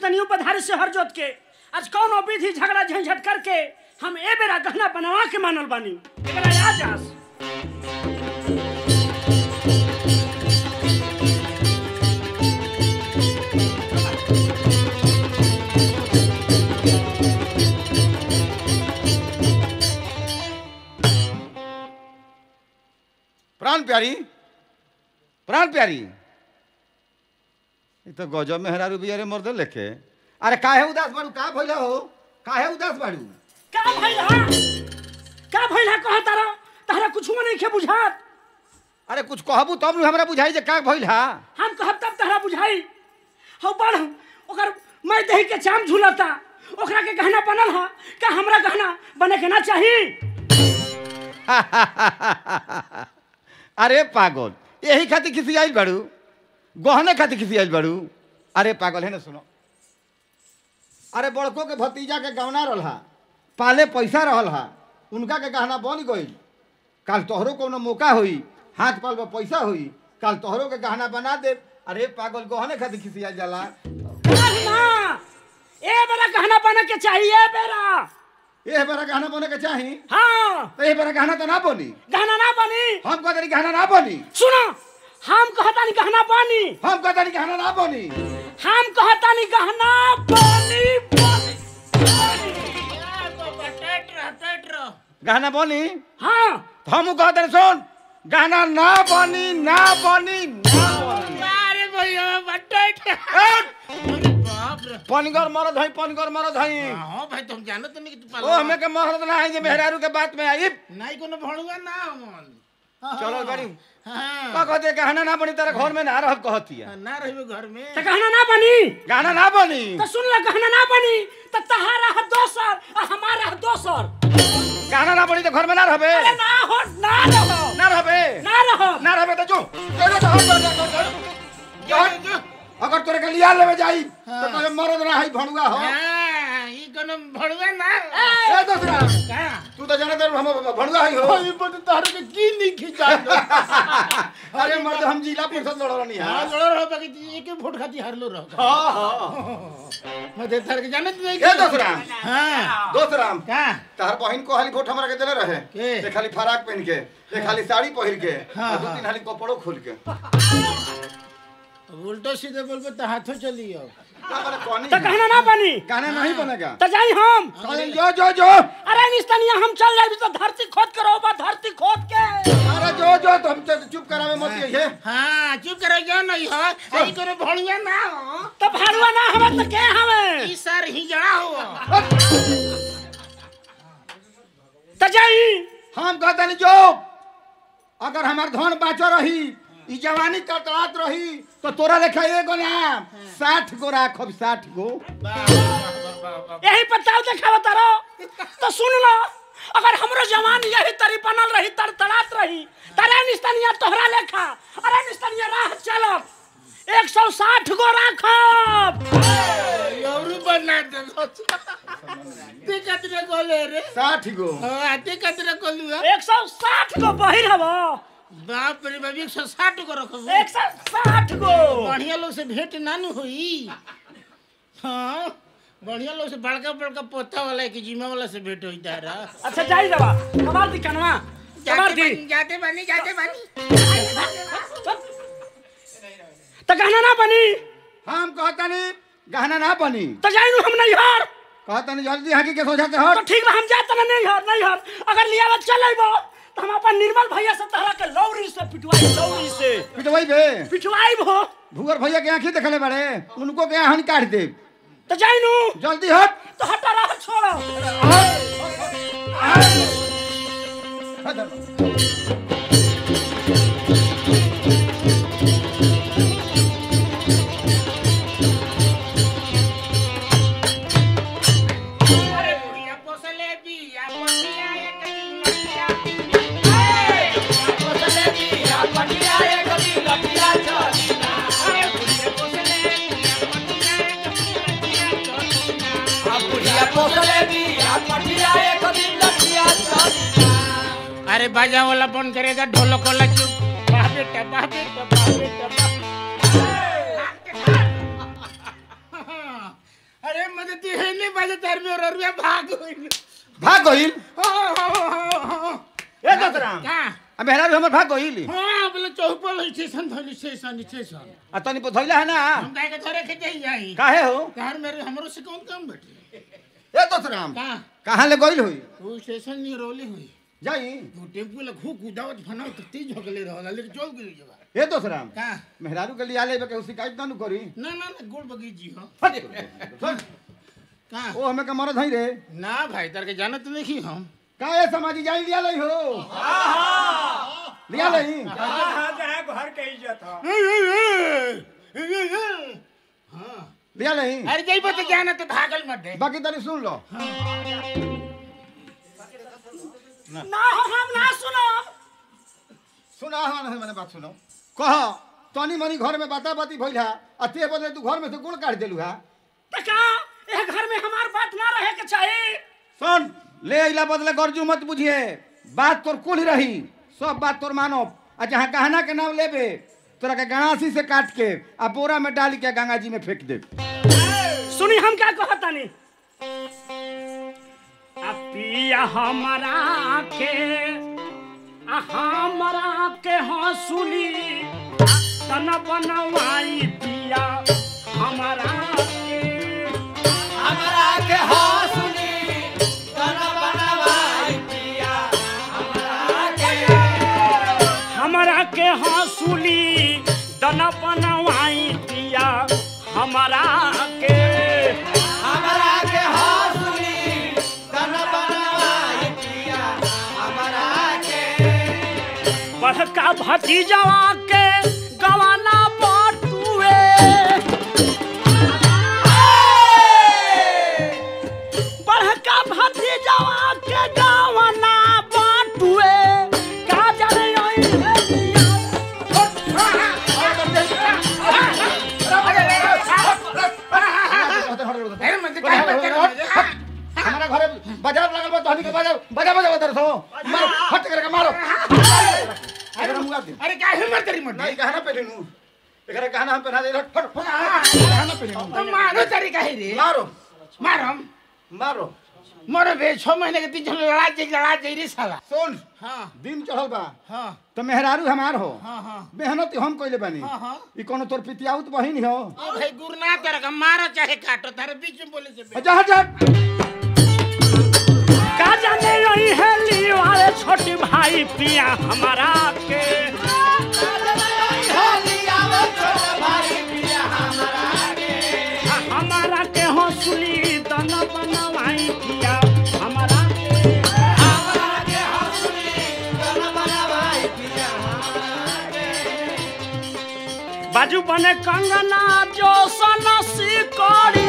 निस्तनियों पधारे से हर जोत के आज कौन विधि झगड़ा झंझट करके हम ए बेरा गहना बनवा के मानल बानी एकरा आ जास प्राण प्यारी प्राण प्यारी ई तो गजब मेहरारू बियारे मर्दे लेके अरे काहे उदास बाड़ू का भइला हो काहे उदास बाड़ू का भइला का भइला कह तारा तारा कुछ नहीं खे बुझात अरे कुछ कहबू तब नु हमरा बुझाई जे का भइल हा हम कहब तब तारा बुझाई हो बढ़ ओकर मैं दही के चाम झूलता ओकरा के गहना बनल हा का हमरा गहना बने के ना चाही अरे पागल यही खातिर खिसी आइल बाड़ू गहने खातिर खिसी आइल बाड़ू अरे पागल है ना सुनो अरे बड़को के भतीजा के गहना रहल हा पाले पैसा रहल हा उनका के गहना बन गई काल तोहरो कोनो मौका होई हाथ पाल में पैसा होई काल तोहरो के गहना बना दे अरे पागल गहने खातिर खिसी आइल जाला काहे ना ए बेरा गहना बने के चाहिए बेरा ए बेरा गहना बने के चाही हाँ तो ए बेरा गहना तो ना बनी गहना ना बनी हम कहते गहना ना बनी सुनो हम कहता नहीं गहना बनी हम कहते गहना ना बनी हम कहता नहीं गहना बनी बनी गहना बनी हाँ तो हम कहते सुन गहना ना बनी ना बनी ना बनी अरे भैया बटेट एट! अरे बाप रे पनगर मरद हई पनगर मरद हई हाँ भाई तुम जानो तो नहीं कि तू ओ हमें के महरद ना है जे मेहरारू के बात में आई नहीं कोनो भड़ुआ ना हमन चलो गाड़ी हाँ का कहते गहना ना बनी तेरे घर में ना रह कहती है ना रहिबे घर में तो गहना ना बनी गहना ना बनी तो सुन ला गहना ना बनी तो तहारा है दोसर और हमारा है दोसर गहना ना बनी तो घर में ना रहबे अरे ना हो ना रहो ना रहबे ना रहो ना रहबे तो जो जो जो जो जो जो जो जो, जो। अगर तोरे के लिया लेवे जाई तो तोरे मरद ना हई भणुआ हो हाँ ई कोनो भड़ुआ ना ए दूसरा का तू तो जाने दे हम भणुआ हई हो ये बत तारे के की नहीं खिंचा अरे मर्द हम जिला परिषद लड़नी हां है लड़ो रहो बाकी एक फुट खाती हारलो रहो हां हां मैं दे तारे के जाने तो नहीं ए दूसरा हां दोस्तराम का तार बहिन को हाली वोट हमरा के देले रहे के? ते खाली फराक पहन के ते खाली साड़ी पहिर के हाँ, आ दू हाँ। तीन हाली कपड़ो खोल के उल्टो सीधे बोलबे तो हाथों चलियो का माने कहनी तो गहना ना बनी गाना नहीं बनेगा तो जाई हम कहले जो जो जो अरे निस्तनिया हम चल जाए तो धरती खोद के रोबा धरती खोद के अरे जो जो तुम तो चुप करावे मत ये हाँ चुप करो जो नहीं हो ई कोनो भड़ुआ ना हो तो भाड़ुआ ना हमें तो के हमें ई सर ही जड़ा हो तो जाई हम कहते नहीं जो अगर हमार धन बाचो रही ई जवानी कतरात रही तो तोरा लेखा एगो नाम साठ गो राखब साठ गो यही पत्ता देखाव तारो तो सुन लो अगर हमरो जवान यही तरी बनल रही तर तड़ात रही तरे निस्तनिया तोहरा लेखा अरे निस्तनिया राह चलब एक सौ साठ गो राखब यौरू बना दे ते कतरे गोले रे साठ गो हाँ ते कतरे गोलू है एक सौ साठ गो बहिर हबो बाप रे बाप एक सौ साठ को रखो एक सौ साठ गो बढ़िया लोग से भेंट ना नु हुई हाँ बढ़िया लोग से बड़का बड़का पोता वाला के जिम्मा वाला से भेंट हुई तारा अच्छा जाई दवा कमाल दी कनवा कमाल दी जाते बनी जाते बनी तो गहना ना बनी हम कहता नहीं गहना ना बनी तो जाई नु हम नहीं हार कहता नहीं जल्दी हाकी के सोचा तो हट ठीक बा हम जात ना नहीं हार नहीं हार अगर लिया चल अइबो तो हम अपन निर्मल भैया से तहरा के लौरी से पिटवाई लौरी से पिटवाई बे पिटवाई भो भूगर भैया के आंखी देखले बड़े उनको के हन काट दे तो जाई नु जल्दी हट तो हटा रहा छोड़ो अरे बुढ़िया पोसले बिया पोसिया एक लटिया पोसले बिया पटिया एक लटिया चलीना अरे बुढ़िया पोसले बिया पटिया एक लटिया चलीना बुढ़िया पोसले बिया पटिया एक लटिया चलीना अरे बाजा वाला बंद करेगा ढोलक वाला चुप वाह बेटा वाह बेटा वाह बेटा वाह अरे मजे ती हे नहीं बाजे तार में और रुपया भाग गइल भाग गइल हां हां हां ए दतराम का अब मेहरारू हमर भाग गइल हां बोले चौपल स्टेशन धोली स्टेशन स्टेशन आ तनी पथैला है ना हम काहे के धरे के जाई जाई काहे हो तार मेरे हमरो से कौन काम बैठे ए दतराम का कहाँ ले गइल होई वो स्टेशन नहीं रोली हुई जाई वो टेम्पू ला घू कुदावत फनाव तो तेज भगले रहला लेकिन चल गई जगह ए दतराम का मेहरारू के लिए आले बे के शिकायत ना नु करी ना ना ना गोल बगीची हो हट सुन का ओ हमें का मरद हई रे ना भाई तार के जानत नहीं हम का ए समाजी जाई लिया लई हो लिया लई हाँ लिया लई अरे जइबो तो जाना तो भागल मत दे बाकी तनी सुन लो ना हो हम ना सुनो सुना हमारे मैंने बात सुनो कह तनी मनी घर में बाता बाती भइल है आ ते बदले तू घर में से गुड़ काट देलू है तो का ये घर में हमार बात ना रहे के चाहिए सुन ले अइला बदले गर्जू मत बुझिए बात तोर कुल रही सब बात तोर मानो आ जहाँ गहना के नाम लेबे तोरा के गणासी से काट के आ बोरा में डाल के गंगा जी में फेंक दे सुनी हम क्या कहतानी आ पिया हमारा के आ हमारा के हंसुली तन बनवाई पिया हमारा के हमरा के हंसुली तन बनवाई पिया हमरा के हमारा के हंसुली तन बनवाई पिया हमारा के हमरा के हंसुली तन बनवाई पिया हमरा के बड़का भतीजवा के गवाना बटुए बड़का भतीजवा के गवाना बटुए का जाने ओई अरे मत का हमारा घरे बाजार लगल बा तहनी के बाजार बजा बजा बजा सो मारो हट करके मारो अगर हम दे अरे का हिम्मत तेरी मत नहीं गहना पहने नू एकरा गहना हम पहना दे फट फट गहना पहने नू मारो तेरी का रे मारो मारम मारो मरो बे छह महीने के तीन लड़ा जाई लड़ा जाई रे साला सुन हाँ दिन चढ़ल बा हाँ तो मेहरारू हमार हो हाँ हाँ मेहनत हम कइले बानी हाँ, हाँ। ई कोनो तोर पितियाउत बहिन हो ओ भाई गुरना तेरा का मारो चाहे काटो तारे बीच में बोले से जा जा का जाने ओई हेली वाले छोटी भाई पिया हमारा के आ, हमारा के हंसुली तन बनवाई पिया हमारा के बाजू बने कंगना जो सन सिकड़ी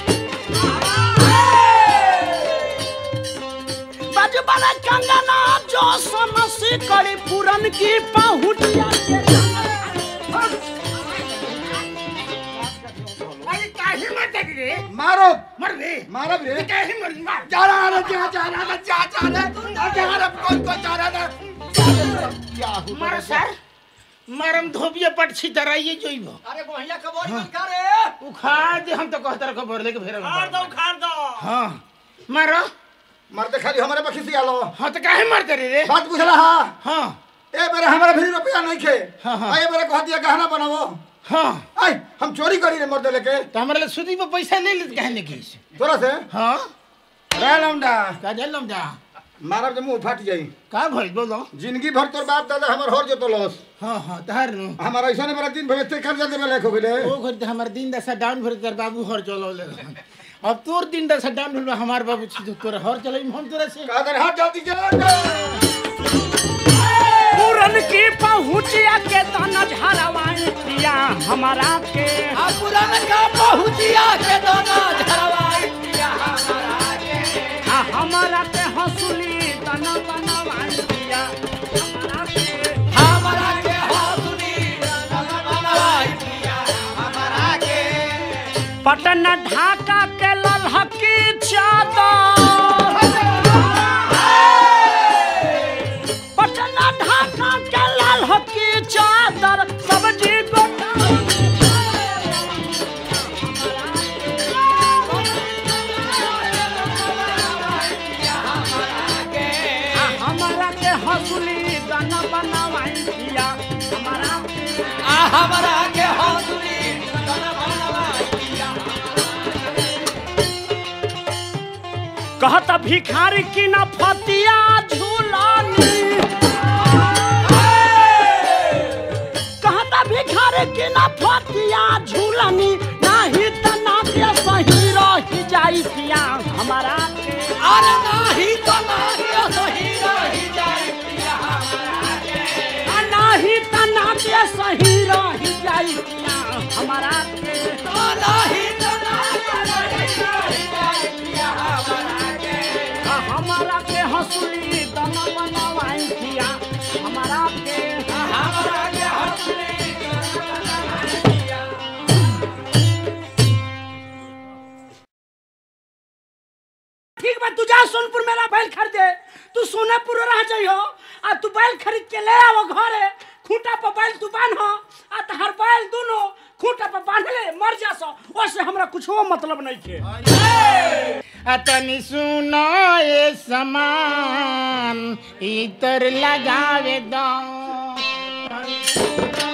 बाजू बने कंगना जो सन सिकड़ी पूरन की पहुंचिया अरे काहे मत रे मारो मर रे मारो रे काहे मर मार जा रहा है जा जा रहा है जा जा रहा है जा रहा है कौन को जा रहा है क्या हो मार सर मरम धोबिया पटछी तराइए जोइबो अरे बढ़िया खबर मत करे उखाड़ दे हम तो कहतर खबर लेके फेर खार दो खार दो हां मारो मरते खाली हमारे पे खिसी आलो हाँ तो काहे मरते रे रे बात बुझला हा हाँ ए बेरे हमारा भी रुपया नहीं खे हाँ, हाँ। ए बेरे कह दिया गहना बनावो हाँ आई हम चोरी करी रे मर्द लेके तो हमारे लिए सुदी पे पैसा ले लेते काहे नहीं की तोरा से हाँ रह लौंडा का जल लम जा मारब जे मुंह फाट जाई का भइल बोलो जिंदगी भर तोर बाप दादा हमर हर जो लॉस हाँ हाँ तहार नु हमारा ऐसा नहीं मेरा दिन भर ते कर्जा देवे लायक हो गेले ओ घर हमार दिन दशा डाउन भर कर बाबू हर चलो ले अब तोर दिन दशा डाउन भर हमार बाबू छी तोर हर चले हम तोरा से का कर हाथ जल्दी जा पूरन की पहुंचिया के तन झरवाई पिया हमारा के पुरान का पहुंचिया के दोनों झरवाई पिया हमारा के आ, हमारा के हंसुली तन बनवाई पिया हमारा के हमारा के हौसली बनवाई पिया हमारा के पटन ढाका के ललहकी चादर पटन ढाका के ललहकी चादर सब्जी गोटा हमरा के हंसुली दन बनवाई पिया कहता भिखारी की न फतिया झूलानी कहता भिखारी की न फतिया झूलानी नाही त नाट्य सही रही जाई पिया हमारा के अरे नाही तो नाही सही रही जाई पिया हमरा के आ नाही त नाट्य सही रही जाई पिया हमारा के तो नाही तो नाही सही रही जाई पिया हमरा के आ हमारा के हंसुली दन बनवाई पिया हमारा के हमरा के हंसुली दन बनवाई पिया ठीक बा तू जा सोनपुर मेरा बैल खरीदे तू सोनेपुर रह जाइयो आ तू बैल खरीद के ले आओ घरे खूंटा पर बैल तू बांध आ तहर बैल दोनों खूंटा पर बांध ले मर जा सो ओसे हमरा कुछो मतलब नहीं के अतनी सुनो ये समान इतर लगावे दो